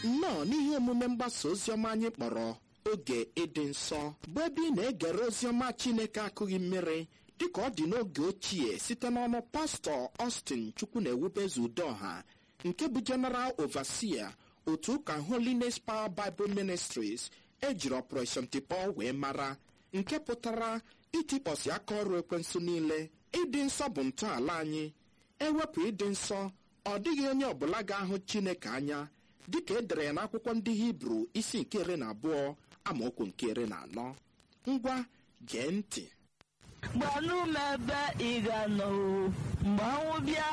nnọọ n'ihe omume mgbasa oziọma anyị kpọrọ oge ịdị nsọ bụ ebe ị na-egere oziọma chineke akụghị mmiri dịka ọ dị n'oge ochie site n'ọnụ pastọ Austin chukwu na ewubezu udoha nke bụ General Overseer otu ụka Holiness Power Bible Ministries ejiri Operation Tipọ wee mara nke pụtara itikpọsi aka ọrụ ekwensu niile ịdị nsọ bụ ntọala anyị ewepụ ịdị nsọ ọ dịghị onye ọbụla ga-ahụ chineke anya dịka edere ya n'akwụkwọ ndị hibru isi nke iri na abụọ amaokwu nke iri na anọ ngwa gee ntị gbanụ m ebe ị ga-anọ o, mgbe ọnwụ bịa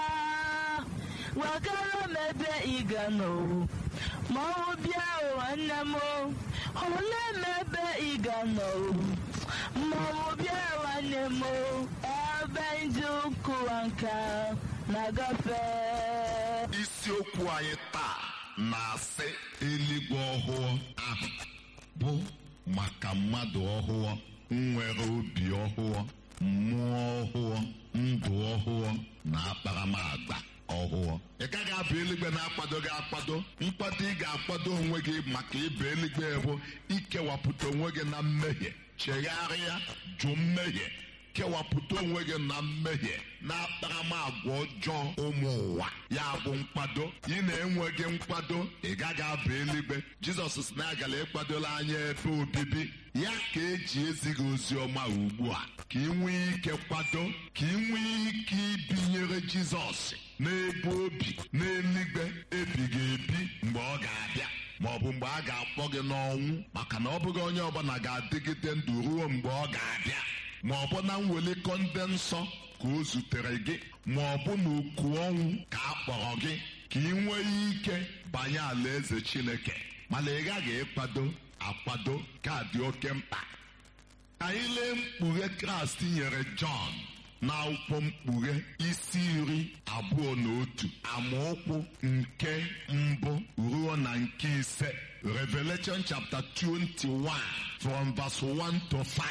gwakara m ebe ị ga-anọ o, ma ọnwụ bịa o nwanne m o, ole m ebe ị ga-anọ o, ma ọnwụ bịa nwanne m o, ebe ndị ụkụwa nka na-agafe isiokwu anyị taa na-asị eluigwe ọhụụ ahụ bụ maka mmadụ ọhụụ nwere obi ọhụụ mmụọ ọhụụ ndụ ọhụụ na akparamagba ọhụụ ị gaghị abụ eluigwe na-akwado gị akwado nkwado ị ga-akwado onwe gị maka ịba eluigwe bụ ikewapụta onwe gị na mmehie chegharịa jụ mmehie kewapụta onwe gị na mmehie na akparamagwa ọjọọ ụmụ ụwa ya bụ nkwado ị na-enweghị nkwado ị gaghị aba eluigwe jizọs si na agala ịkwadola anya ebe obibi ya ka eji ezi gị ozi ọma ugbu a ka ị nwee ike kwado ka ị nwee ike ibinyere jizọs n'ebe obi n'eluigwe ebighị ebi mgbe ọ ga-abịa ma ọ bụ mgbe a ga-akpọ gị n'ọnwụ maka na ọ bụghị onye ọbụla ga-adịgide ndụ ruo mgbe ọ ga-abịa ma ọ bụ na mwelikọ ndị nsọ ka o zutere gị ma ọ bụ na oku ọnwụ ka a kpọrọ gị ka ị nwee ike banye alaeze Chineke mana ị gaghị ịkwado akwado ka dị oke mkpa ka anyị lee mkpughe Kraịst nyere Jọn na akwụkwọ mkpughe isi iri abụọ na otu amaokwu nke mbụ ruo na nke ise Revelation chapter 21 from verse 1 to 5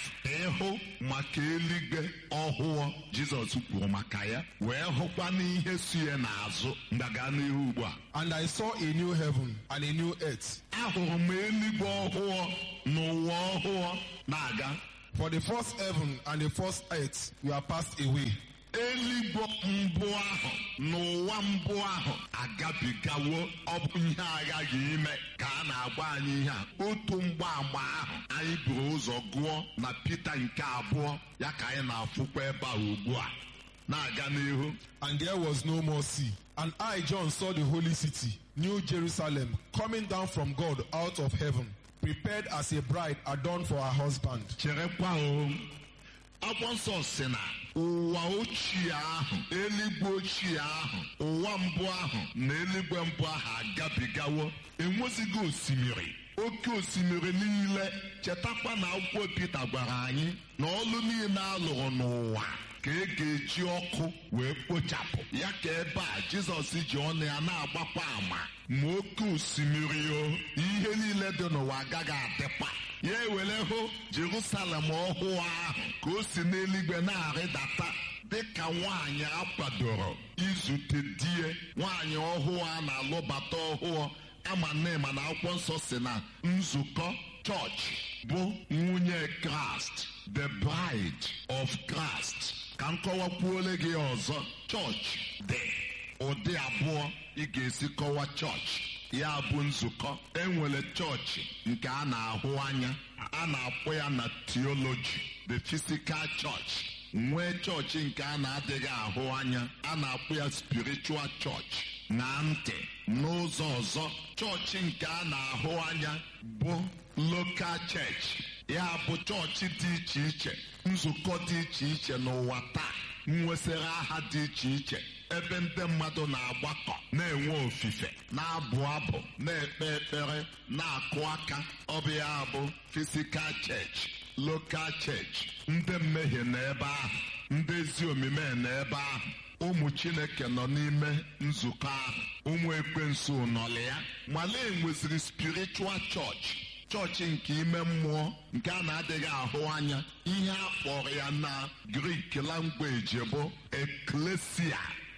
ịhụ maka eluigwe ọhụụ Jizọs kwuru maka ya wee hụkwa n'ihe si ya n'azụ mgbaga n'ihu ugbu a And I saw a new heaven and a new earth. ahụrụ m eluigwe ọhụụ na ụwa ọhụụ na-aga For the first heaven and the first earth were passed away, eluigwe mbụ ahụ n'ụwa mbụ ahụ agabigawo ọ bụ ihe aghaghị ime ka a na-agba anyị ihe a otu mgbaama ahụ anyị buru ụzọ gụọ na Pita nke abụọ ya ka anyị na-afụkwa ebe a ugbu a na-aga n'ihu and there was no more sea. And I, John, saw the holy city, New Jerusalem, coming down from God out of heaven, prepared as a bride adorned for her husband. cherekwa o akwụkwọ nsọ si na ụwa ochie ahụ eluigwe ochie ahụ ụwa mbụ ahụ na eluigwe mbụ ahụ agabigawo enwezighị osimiri oke osimiri niile chetakwa na akwụkwọ Pita gwara anyị na ọlụ niile a lụrụ n'ụwa ka e ga-eji ọkụ wee kpochapụ ya ka ebe a Jizọs ji ọnụ ya na-agbakwa ama ma oke osimiri o ihe niile dị n'ụwa agaghị adịkwa ya ewere hụ Jerusalem ọhụụ ahụ ka o si n'eluigwe na-arịdata dịka nwaanyị akwadoro izute die nwaanyị ọhụụ a na-alụbata ọhụụ ama nema na akwụkwọ nsọ si na nzukọ chọọchị bụ nwunye Kraịst the bride of Christ ka m kọwakwuole gị ọzọ chọọchị dị ụdị abụọ ị ga-esi kọwa chọọchị ya bụ nzukọ enwere chọọchị nke a na-ahụ anya a na-akpọ ya na theology the physical church nwee chọọchị nke a na-adịghị ahụ anya a na-akpọ ya spiritual church na ntị n'ụzọ ọzọ chọọchị nke a na-ahụ anya bụ local church ya bụ chọọchị dị iche iche nzukọ dị iche iche n'ụwa taa nwesịrị aha dị iche iche ebe ndị mmadụ na-agbakọ na-enwe ofufe na-abụ abụ na-ekpe ekpere na-akụ aka ọ bụ ya bụ fisikal church lokal church ndị mmehie nọ ebe ahụ ndị ezi omume nọ ebe ahụ ụmụ chineke nọ n'ime nzukọ ahụ ụmụ ekwensu nọlị ya mala enweziri spiritual church chọọchị nke ime mmụọ nke a na-adịghị ahụ anya ihe a kpọrọ ya na grik langweji bụ eklesia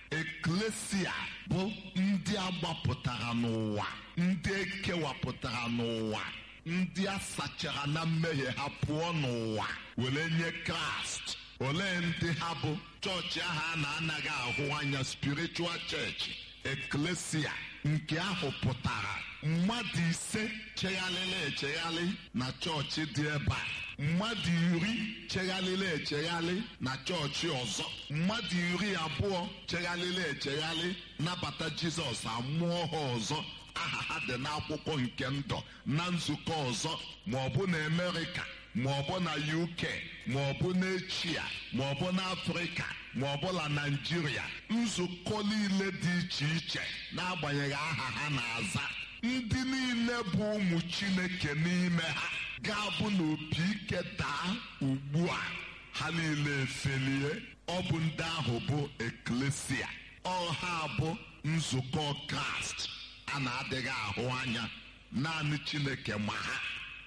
eklesia bụ ndị agbapụtara n'ụwa ndị ekewapụtara n'ụwa ndị a sachara na mmehie ha pụọ n'ụwa were nye kraịst olee ndị ha bụ chọọchị ahụ a na-anaghị ahụ anya spiritual church eklesia nke ahụ pụtara mmadụ ise chegharịrị echegharị na chọọchị dị ebe a mmadụ iri chegharịrị echegharị na chọọchị ọzọ mmadụ iri abụọ chegharịrị echegharị nabata jizọs amụọ ha ọzọ aha ha dị n'akwụkwọ nke ndụ na nzukọ ọzọ ma ọ bụ na amerịka ma ọ bụ na uk ma ọ bụ n'echia ma ọ bụ n'afrịka ma ọ bụ na naijiria nzukọ niile dị iche iche n'agbanyeghị aha ha na-aza ndị niile bụ ụmụ chineke n'ime ha ga-abụ na opi ike daa ugbu a ha niile efelie ọ bụ ndị ahụ bụ eklesia ọha bụ nzukọ kraịst a na-adịghị ahụ anya naanị chineke ma ha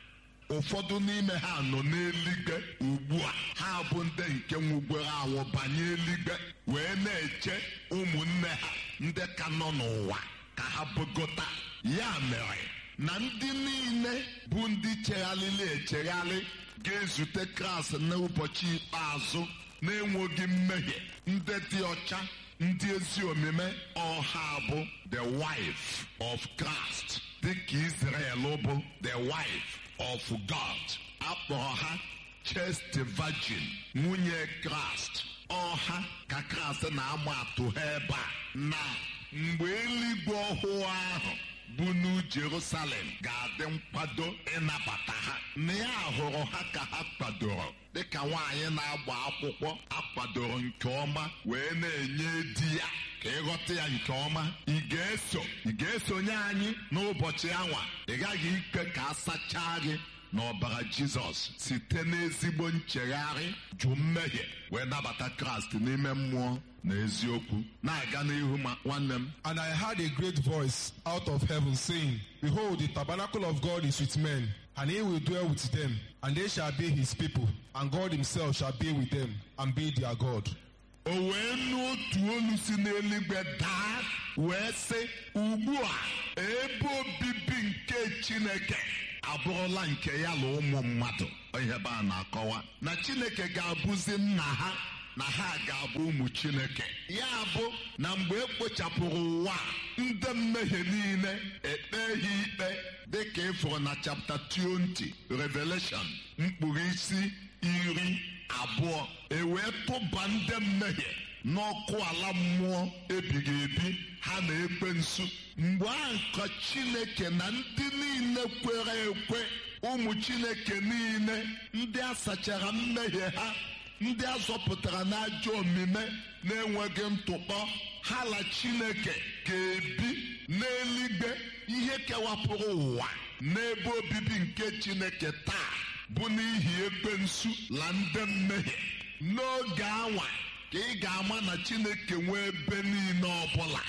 ụfọdụ n'ime ha nọ n'eluigwe ugbu a ha bụ ndị nke nwugwere anwụ banye eluigwe wee na-eche ụmụnne ha ndị ka nọ n'ụwa ka ha bụgota ya mere na ndị niile bụ ndị chegharịrị echegharị ga-ezute kraịst n'ụbọchị ikpeazụ na-enweghị mmehie ndị dị ọcha ndị ezi omume ọha bụ the wife of Christ dịka Israel bụ the wife of God akpọrọ ha chaste virgin nwunye Kraịst ọha ka Kraịst na-ama atụ ha ebe a na mgbe eluigwe ọhụụ ahụ bụ n'u Jerusalem ga-adị nkwado ịnabata ha na ya hụrụ ha ka ha kwadoro dịka nwaanyị na-agba akwụkwọ akwadoro nke ọma wee na-enye di ya ka ịghọta ya nke ọma ị ga-eso ị ga-esonye anyị n'ụbọchị anwa ị gaghị ikpe ka a sachaa gị n'ọbara jizọs site n'ezigbo nchegharị jụ mmehie wee nabata kraịst n'ime mmụọ na eziokwu na-aga n'ihu ma nwanne m And I heard a great voice out of heaven saying, Behold, the tabernacle of God is with men, and he will dwell with them, and they shall be his people, and God himself shall be with them, and be their God. o wee nụ otu olu si n'eluigwe daa wee sị ugbu a ebe obibi nke chineke abụrụla nke ya na ụmụ mmadụ ihe be a na-akọwa na chineke ga-abụzi nna ha na ha ga-abụ ụmụ chineke ya bụ na mgbe e kpochapụrụ ụwa a, ndị mmehie niile ekpe ha ikpe dịka ịfụrụ na chapta 20 revelation mkpụrụ isi iri abụọ e wee tụba ndị mmehie n'ọkụ ala mmụọ ebighị ebi ha na-ekpe nsu mgbe ahụ ka chineke na ndị niile kwere ekwe ụmụ chineke niile ndị a sachara mmehie ha ndị a zọpụtara n'ajọ omume na-enweghị ntụkpọ ha la chineke ga-ebi n'eluigwe ihe kewapụrụ ụwa n'ebe obibi nke chineke taa bụ n'ihi ekwensu la ndị mmehie n'oge anwa ka ị ga-ama na chineke nwee ebe niile ọbụla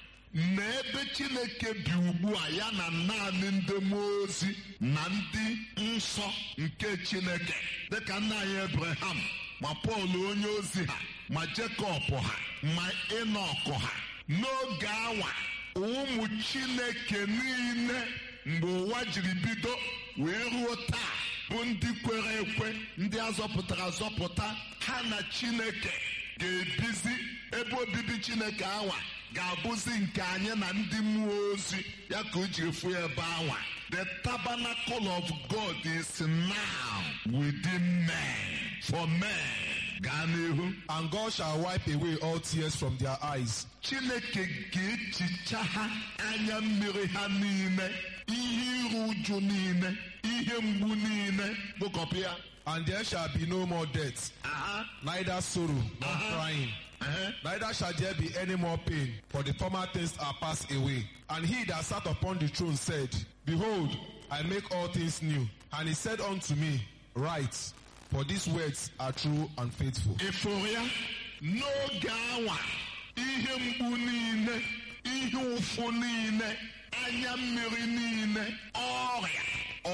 na ebe chineke bi ugbu a ya na naanị ndị mmụọ ozi na ndị nsọ nke chineke dịka nna anyị ebraham ma pọl onye ozi ha ma jekọb ha ma ịnọkụ ha n'oge anwa ụmụ chineke niile mgbe ụwa jiri bido wee ruo taa bụ ndị kwere ekwe ndị azọpụtara azọpụta ha na chineke ga-ebizi ebe obibi chineke anwa ga-abụzi nke anyị na ndị mmụọ ozi ya ka o jiri fụ ya ebe anwa the tabernacle of god is now within men for men gaa n'ihu And God shall wipe away all tears from their eyes, chineke ga-echicha ha anya mmiri ha niile ihe iru uju niile ihe mgbu niile kpokọpụ ya and there shall be no more death, aha neither sorrow nor crying. aha Neither shall there be any more pain, for the former things are passed away. And he that sat upon the throne said, Behold, I make all things new. And he said unto me, Write, for these words are true and faithful. ịfụrụ ya n'oge anwa ihe mgbu niile ihe ụfụ niile anya mmiri niile ọrịa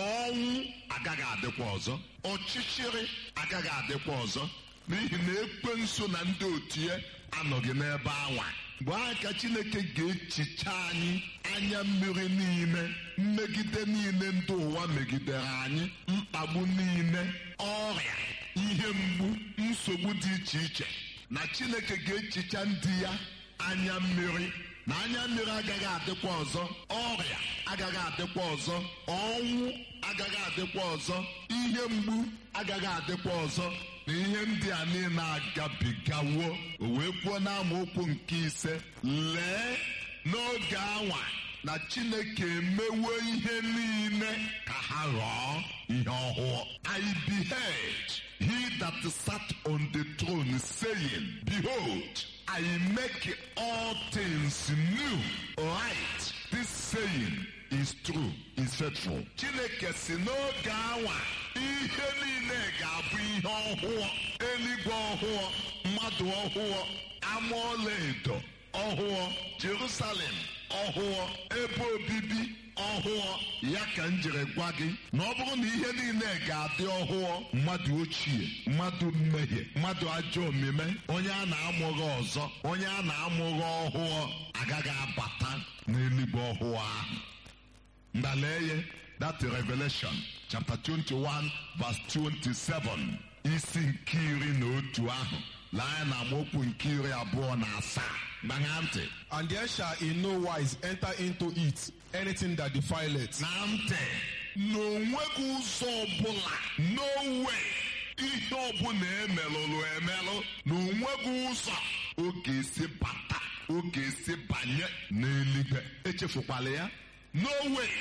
ọnwụ agaghị adịkwa ọzọ ọchịchịrị agaghị adịkwa ọzọ n'ihi na ekwensu na ndị otu ya anọghị n'ebe anwa mgbe ahụ ka chineke ga-echicha anyị anya mmiri niile mmegide niile ndị ụwa megidere anyị mkpagbu niile ọrịa ihe mgbu nsogbu dị iche iche na chineke ga-echicha ndị ya anya mmiri na anya mmiri agaghị adịkwa ọzọ ọrịa agaghị adịkwa ọzọ ọnwụ agaghị adịkwa ọzọ ihe mgbu agaghị adịkwa ọzọ na ihe ndị a niile agabigawo o wee kwuo n'amaokwu nke ise lee n'oge anwa na chineke emewo ihe niile ka ha ghọọ ihe ọhụụ i beheld he that sat on the throne saying behold I make all things new. Right. This saying is true, is faithful. Chineke si n'oge awa ihe niile ga-abụ ihe ọhụụ eluigwe ọhụụ mmadụ ọhụụ ama ọlaedo ọhụụ Jerusalem ọhụụ ebe obibi ọhụụ ya ka m jiri gwa gị na ọ bụrụ na ihe niile ga-adị ọhụụ mmadụ ochie mmadụ mmehie mmadụ ajọ omume onye a na-amụghị ọzọ onye a na-amụghị ọhụụ agaghị abata n'eluigwe ọhụụ ahụ ndaleye that revelation chapter 21 verse 27 isi nke iri na otu ahụ lee na amaokwu nke iri abụọ na asaa gbagha ntị And there shall in no wise enter into it anything that defileth, na ntị na onweghị ụzọ ọbụla no way ihe ọbụla emelụrụ emelụ na onweghị ụzọ ọ ga-esi bata ọ ga-esi banye n'eluigwe echefukwala ya no way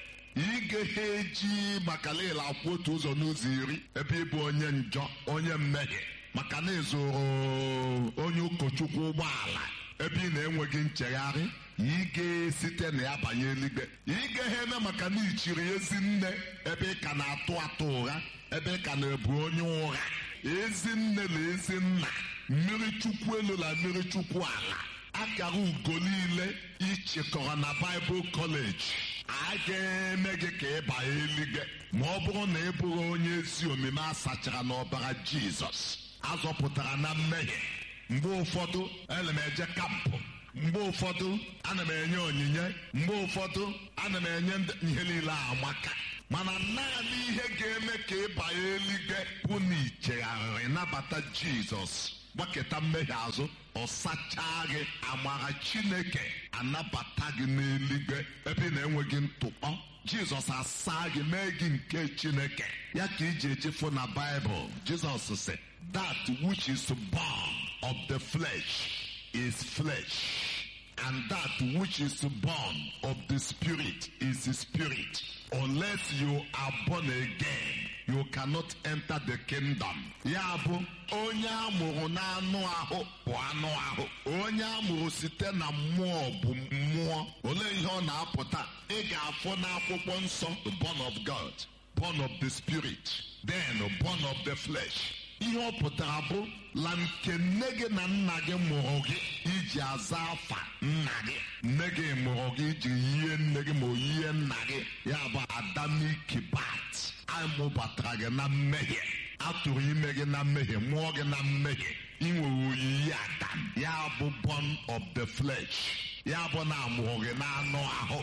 ị gaghị eji maka niile akwụ otu ụzọ n'ụzọ iri ebe ịbụ onye njọ onye mmehie maka na ịzụrụ onye ụkọchukwu ụgbọala ebe ị na-enweghị nchegharị ị ga-esite na ya banye eluigwe ị gaghị eme maka na ichiri ezi nne ebe ị ka na-atụ atụ ụgha ebe ị ka na-ebu onye ụgha ezi nne na ezi nna mmiri chukwu elu na mmiri chukwu ala akara ugo niile ịchịkọrọ na Bible College a ga-eme gị ka ị baa eluigwe ma ọ bụrụ na ị bụghị onye ezi omume a sachara n'ọbara Jizọs azọpụtara na mmehie mgbe ụfọdụ ana m eje kampụ mgbe ụfọdụ ana m enye onyinye mgbe ụfọdụ ana m enye ndị- ihe niile a amaka mana naanị ihe ga-eme ka ị banye eluigwe bụ na ichegharịrị nabata Jizọs gbaketa mmehie azụ ọ sachaa gị amara Chineke anabata gị n'eluigwe ebe ị na-enweghị ntụkpọ Jizọs asaa gị mee gị nke Chineke ya ka iji echefu na Baịbụl Jizọs sị that which is born of the flesh is flesh and that which is born of the spirit is the spirit unless you are born again you cannot enter the kingdom ya bụ onye amụrụ n'anụ ahụ bụ anụ ahụ onye amụrụ site na mmụọ bụ mmụọ olee ihe ọ na-apụta ị ga-afụ n'akwụkwọ nsọ born of God born of the spirit then born of the flesh ihe ọ pụtara bụ la nke nne gị na nna gị mụrụ gị iji aza afa nna gị nne gị mụrụ gị iji yie nne gị ma o yie nna gị ya bụ adamik bat amụbatara gị na mmehie atụrụ ime gị na mmehie mụọ gị na mmehie inwere oyiyi adam ya bụ born of the flesh ya bụ na amụrụ gị n'anụ ahụ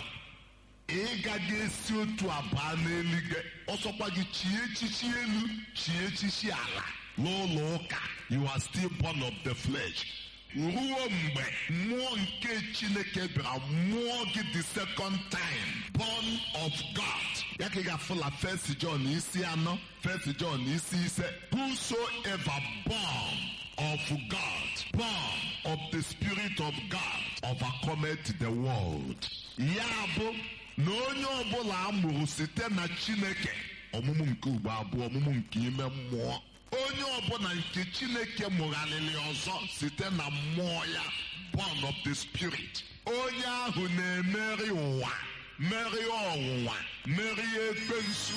ị gaghị esi otu abụọ n'eluigwe ọsọkwa gị chie echichi elu chie echichi ala n'ụlọ ụka you are still born of the flesh ruo mgbe mmụọ nke chineke bịara mmụọ gị the second time born of god ya ka ị ga-afụla first john isi anọ first john isi ise whosoever born of god born of the spirit of god overcometh the world ya bụ na onye ọbụla a mụrụ site na chineke ọmụmụ nke ugbo abụọ ọmụmụ nke ime mmụọ onye ọbụla nke chineke mụgharịrị ọzọ site na mmụọ ya born of the spirit onye ahụ na-emeri ụwa merie ọnwụnwa merie ekwensu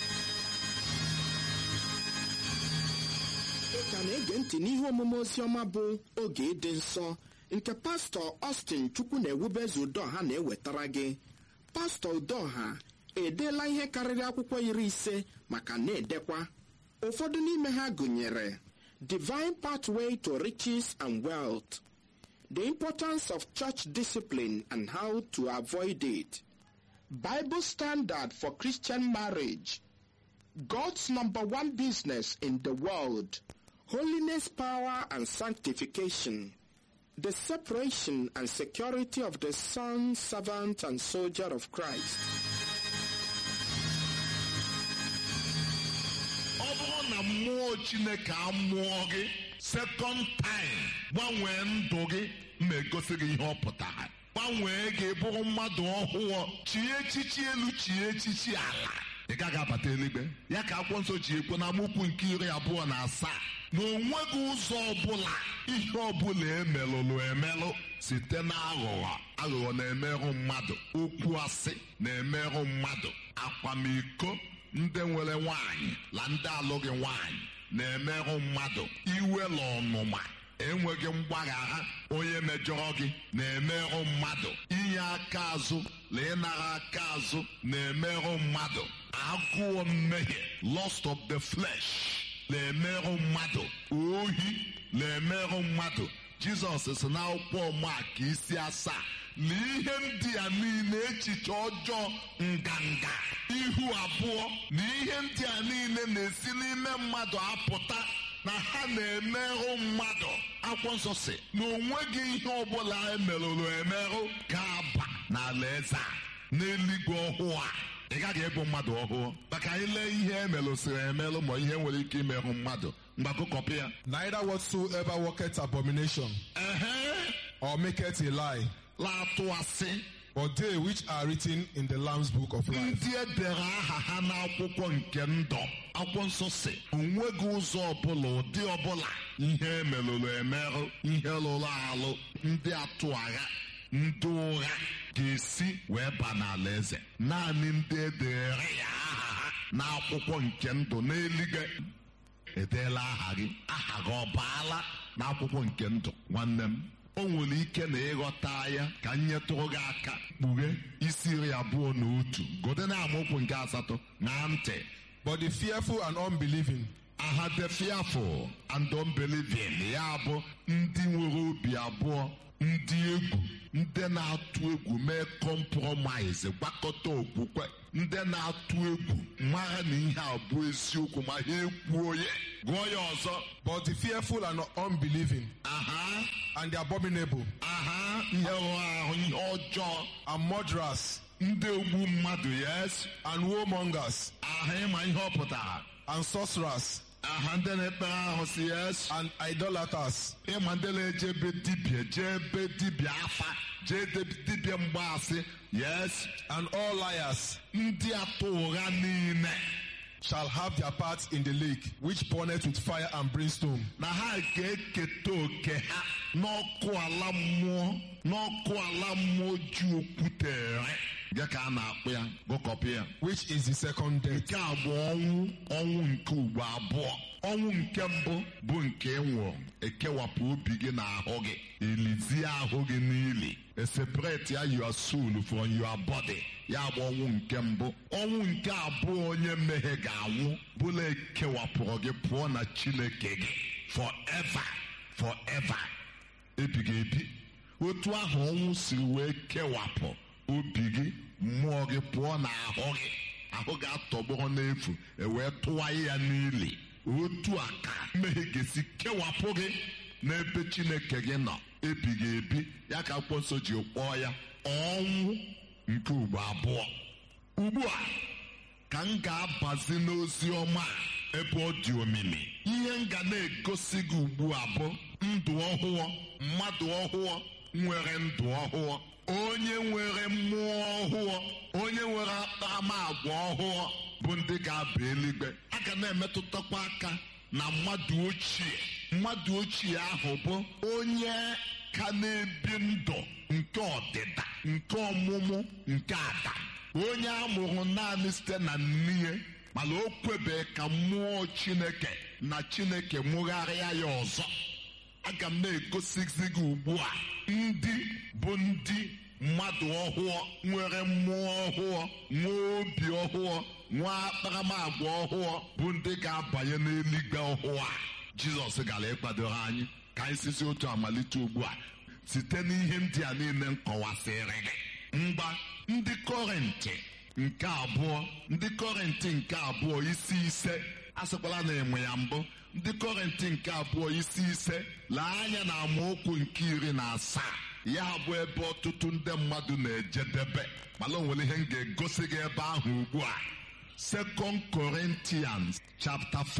ị ka na-ege ntị n'ihe omume oziọma bụ oge ịdị nsọ nke pastọ Austin chukwu na-ewubeze udoha na-ewetara gị pastọ udoha edeela ihe karịrị akwụkwọ iri ise maka na-edekwa ụfọdụ n'ime ha gụnyere divine pathway to riches and wealth the importance of church discipline and how to avoid it, Bible standard for Christian marriage, God's number one business in the world, holiness, power, and sanctification, the separation and security of the son, servant, and soldier of Christ. ọ bụrụ na mmụọ chineke amụọ gị sekọnd taim gbanwee ndụ gị ma egosi gị ihe ọ pụtara gbanwee gị bụrụ mmadụ ọhụụ chie echichi elu chie echichi ala ị gaghị abata eluigwe ya ka akwụkwọ nsọ ji ekwu na amaokwu nke iri abụọ na asaa na onweghị ụzọ ọbụla ihe ọbụla emelụlụ emelụ site na aghụghọ aghụghọ na-emerụ mmadụ okwu asị na-emerụ mmadụ akwamiko ndị nwere nwanyị na ndị alụghị nwanyị na-emerụ mmadụ iwela ọnụma enweghị mgbaghara onye mejọrọ gị na-emerụ mmadụ inye aka azụ na ịnara aka azụ na-emerụ mmadụ agụụ mmehie lust of the flesh na-emerụ mmadụ ohi na-emerụ mmadụ jizọs si n'akwụkwọ mak isi asaa na ihe ndị a niile echiche ọjọọ nganga ihu abụọ na ihe ndị a niile na-esi n'ime mmadụ apụta na ha na-emerụ mmadụ akwụkwọ nsọ si na onweghị ihe ọbụla emerụrụ emerụ ga-aba n'ala eze a n'eluigwe ọhụụ a ị gaghị ịbụ mmadụ ọhụụ maka anyị lee ihe emerụsịrị emerụ ma ihe nwere ike imerụ mmadụ mgbakọkọpị ya Neither whatsoever worketh abomination ehe or maketh a lie, la-atụ asị but they which are written in the Lamb's book of life. ndị e dere aha ha n'akwụkwọ nke ndụ akwụkwọ nsọ si onweghị ụzọ ọbụla ụdị ọbụla ihe emerụrụ emerụ ihe lụrụ alụ ndị atụ agha ndị ụgha ga-esi wee ba n'ala eze naanị ndị edere ya aha ha n'akwụkwọ nke ndụ n'eluigwe edeela aha gị aha gị ọ baala n'akwụkwọ nke ndụ nwanne m o nwere ike na ịghọta ya ka m nyetụrụ gị aka kpughe isi iri abụọ na otu gode na amaokwu nke asatọ na ntị But the fearful and unbelieving, aha the fearful and unbelieving ya bụ ndị nwere obi abụọ ndị egwu ndị na-atụ egwu mee kọmpromise gbakọta okwukwe ndị na-atụ egwu mara na ihe a bụ eziokwu ma ha ekwuo ya gụọ ya ọzọ but the fearful and unbelieving, aha and the abominable, aha ihe rụrụ ahụ ihe ọjọọ and murderers, ndị ogbu mmadụ yes and warmongers, aha ịma ihe ọ pụtara and sorcerers, aha ndị na-ekpere ahụ si yes and idolaters, ịma ndị na-eje ebe dibịa jee ebe dibịa afa jee ebe dibịa mgbaasị yes and all liars ndị atụ ụgha niile shall have their part in the lake, which burneth with fire and brimstone, na ha ga-eketa oke ha n'ọkụ ala mmụọ n'ọkụ ala mmụọ ji okwutere ya ka a na-akpụ ya gụkọpụ ya which is the second death. nke a bụ ọnwụ ọnwụ nke ugbo abụọ ọnwụ nke mbụ bụ nke ị nwụrụ ekewapụ obi gị na ahụ gị elizie ahụ gị n'ili eseparate ya your soul from your body ya bụ ọnwụ nke mbụ ọnwụ nke abụọ onye mmehie ga-anwụ bụla ekewapụrụ gị pụọ na chineke gị forever forever ebighị ebi otu ahụ ọnwụ si wee kewapụ obi gị mmụọ gị pụọ na ahụ gị ahụ gị atọgbọrọ n'efu ewee tụwa ya n'ili otu a ka mmehie ga-esi kewapụ gị n'ebe chineke gị nọ ebighị ebi ya ka akwụkwọ nsọ ji kpọọ ya ọnwụ nke ugbo abụọ ugbu a ka m ga-abazi n'ozi ọma a ebe ọ dị omimi ihe m ga na-egosi gị ugbu a bụ ndụ ọhụụ mmadụ ọhụụ nwere ndụ ọhụụ onye nwere mmụọ ọhụụ onye nwere akparamagwa ọhụụ bụ ndị ga-aba eluigwe a ga na-emetụtakwa aka na mmadụ ochie mmadụ ochie ahụ bụ onye ka na-ebi ndụ nke ọdịda nke ọmụmụ nke ada onye a mụrụ naanị site na nne mana o kwebe ka mmụọ chineke na chineke mụgharịa ya ọzọ aga m na-egosizi gị ugbu a ndị bụ ndị mmadụ ọhụụ nwere mmụọ ọhụụ nwee obi ọhụụ nwee akparamagwa ọhụụ bụ ndị ga-abanye n'eluigwe ọhụụ a jizọs gara ịkwadoro anyị ka anyị sizi otu amalite ugbu a site n'ihe ndị a niile m kọwasịrị gị mgba ndị kọrentị nke abụọ ndị kọrentị nke abụọ isi ise asịkwala na enwe ya mbụ ndị kọrentị nke abụọ isi ise lee anya na amaokwu nke iri na asaa ya bụ ebe ọtụtụ ndị mmadụ na-ejedebe mana o nwere ihe m ga-egosi gị ebe ahụ ugbu a Second Corinthians chapter 5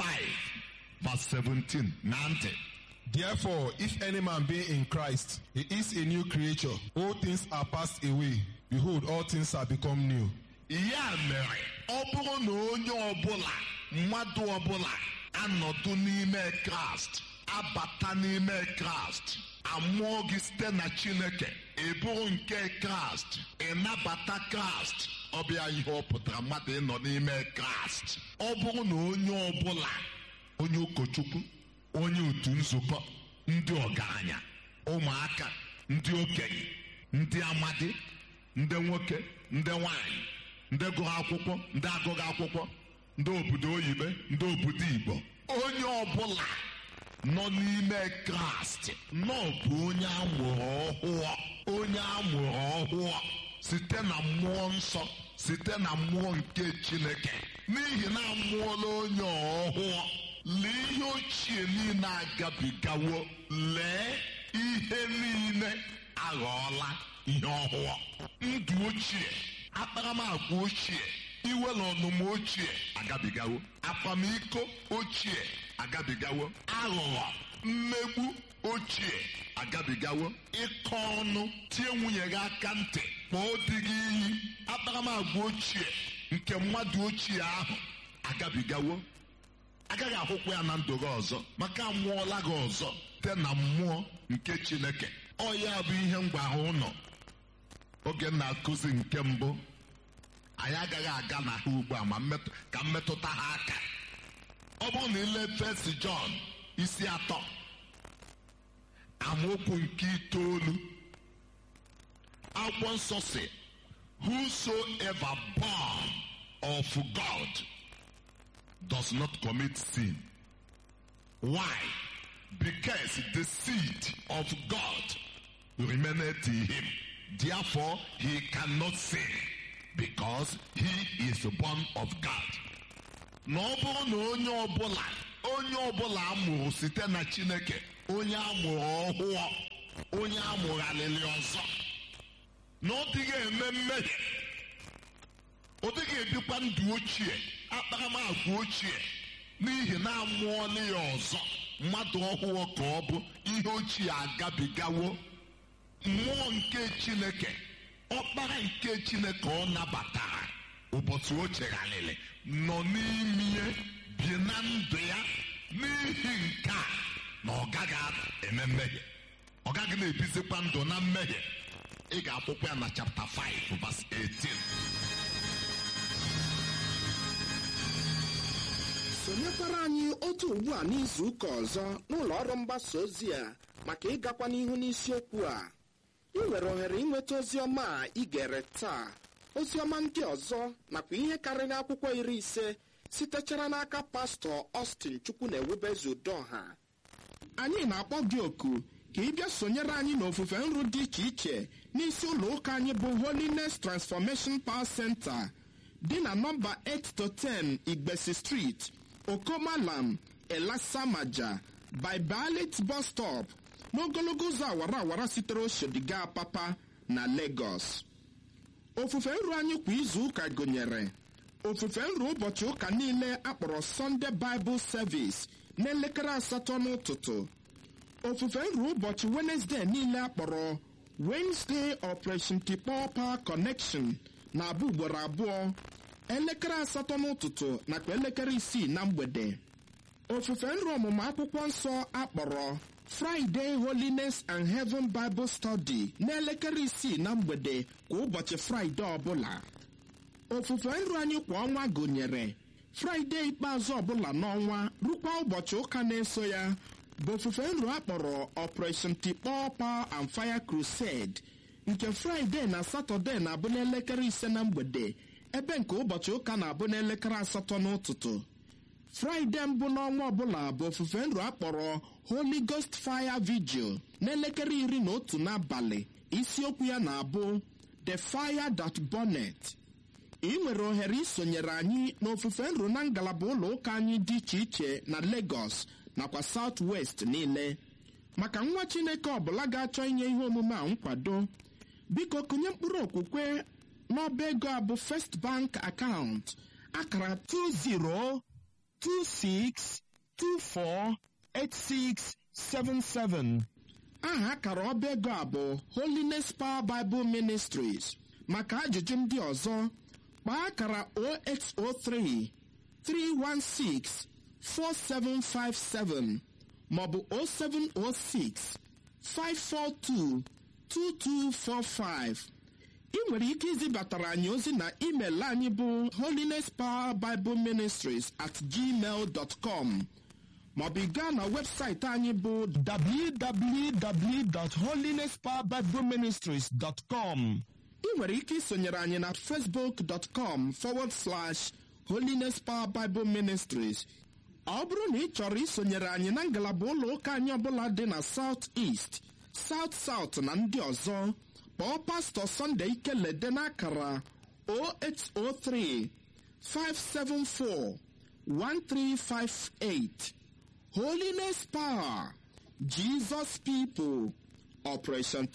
verse 17 na ntị Therefore, if any man be in Christ, he is a new creature. All things are passed away. Behold, all things are become new. ya mere ọ bụrụ na onye ọbụla mmadụ ọbụla anọdụ n'ime kraịst abata n'ime kraịst amụọ gị site na chineke ị bụrụ nke kraịst ị nabata kraịst ọ bịa ihe ọ pụtara mmadụ ịnọ n'ime kraịst ọ bụrụ na onye ọbụla onye ụkọchukwu onye otu nzukọ ndị ọgaranya ụmụaka ndị okenye ndị amadi ndị nwoke ndị nwanyị ndị gụrụ akwụkwọ ndị agụghị akwụkwọ ndị obodo oyibo ndị obodo igbo onye ọbụla nọ n'ime kraịst nọ bụ onye amụrụ ọhụụ onye amụrụ ọhụụ site na mmụọ nsọ site na mmụọ nke chineke n'ihi na amụọla onye ọhụụ lee ihe ochie niile agabigawo lee ihe niile aghọọla ihe ọhụụ ndụ ochie akparamagwa ochie iwe na ọnụma ochie agabigawo akwamiko ochie agabigawo aghụghọ mmegbu ochie agabigawo ịkọ ọnụ tie nwunye gị aka ntị kpọọ di gị iyi akparamagwa ochie nke mmadụ ochie ahụ agabigawo agaghị ahụkwa ya na ndụ gị ọzọ maka amụọla gị ọzọ site na mmụọ nke chineke ọ ya bụ ihe m gwara ụnọ oge m na-akụzi nke mbụ anyị agaghị aga na ha ugbu a ma mmetụ- ka mmetụta ha aka ọ bụrụ na ile fesi jọn isi atọ amaokwu nke itoolu akwụkwọ nsọ si whosoever born of god does not commit sin why because the seed of god remaineth in him therefore he cannot sin because he is born of god na ọ bụrụ na onye ọbụla onye ọbụla amụrụ site na chineke onye amụrụ ọhụụ onye amụgharịrị ọzọ na ọ dịghị eme mmehie ọ dịghị ebikwa ndụ ochie akparamagwa ochie n'ihi na amụọla ya ọzọ mmadụ ọhụụ ka ọ bụ ihe ochie agabigawo mmụọ nke chineke ọkpara nke chineke ọ nabatara ụbọchị o chegharịrị nọ n'ime bi na ndụ ya n'ihi nke a na ọ gaghị eme mmehie ọ gaghị na-ebizikwa ndụ na mmehie ị ga-akwụkwọ ya na chapta 5 verse 18 sonyekwara anyị otu ugbu a n'izu ụka ọzọ n'ụlọ ọrụ mgbasa ozi a maka ịgakwa n'ihu n'isiokwu a ị nwere ohere ịnweta ozi ọma a ị gere taa ozi ọma ndị ọzọ nakwa ihe karịrị akwụkwọ iri ise sitechara n'aka pastọ Austin chukwu na ewubezu udoha anyị na-akpọ gị oku ka ị bịa sonyere anyị n'ofufe nru dị iche iche n'isi ụlọ ụka anyị bụ Holiness Transformation Power Center dị na nọmba 8 to 10 Igbesi Street Okomalam Elasamaja by Balit bus stop n'ogologo ụzọ awara awara sitere Oshodiga Papa na Lagos ofufe nru anyị kwa izu ụka gụnyere ofufe nru ụbọchị ụka niile akpọrọ Sunday Bible Service n'elekere asatọ n'ụtụtụ ofufe nru ụbọchị Wednesday niile akpọrọ Wednesday Operation Tikpọ Power Connection na-abụ ugboro abụọ elekere asatọ n'ụtụtụ nakwa elekere isii na mgbede ofufe nru ọmụmụ akwụkwọ nsọ akpọrọ Friday Holiness and Heaven Bible Study n'elekere isii na mgbede kwa ụbọchị Fraịde ọbụla ofufe nru anyị kwa ọnwa gụnyere Fraịde ikpeazụ ọbụla n'ọnwa rukwa ụbọchị ụka na-eso ya bụ ofufe nru akpọrọ Operation Tikpọ Power and Fire Crusade nke Fraịde na Satọde na-abụ n'elekere ise na mgbede ebe nke ụbọchị ụka na-abụ n'elekere asatọ n'ụtụtụ fraịde mbụ n'ọnwa ọbụla bụ ofufe nru akpọrọ holy ghost fire vigil n'elekere iri na otu n'abalị isiokwu ya na-abụ the fire that burnet ị nwere ohere isonyere anyị n'ofufe nru na ngalaba ụlọ ụka anyị dị iche iche na lagos nakwa south west niile maka nwa chineke ọbụla ga-achọ inye ihe omume a nkwado biko kụnye mkpụrụ okwukwe n'ọba ego a bụ first bank account akara 2026248677 aha akara ọba ego a bụ holiness power bible ministries maka ajụjụ ndị ọzọ kpaa akara 0803 316 4757 maọbụ 0706 542 2245 ị nwere ike izibatara anyị ozi na email anyị bụ holiness power bible ministries at gmail dot com maọbụ ị gaa na webụsaịtị anyị bụ www.holinesspowerbibleministries.com ị nwere ike isonyere anyị na facebook.com forward slash holiness power bible ministries ọ bụrụ na ị chọrọ isonyere anyị na ngalaba ụlọ ụka anyị ọbụla dị na south east south south na ndị ọzọ kpọọ pastọ Sunday Ikelede n'akara 0803 574 1358 Holiness Power Jesus People Operation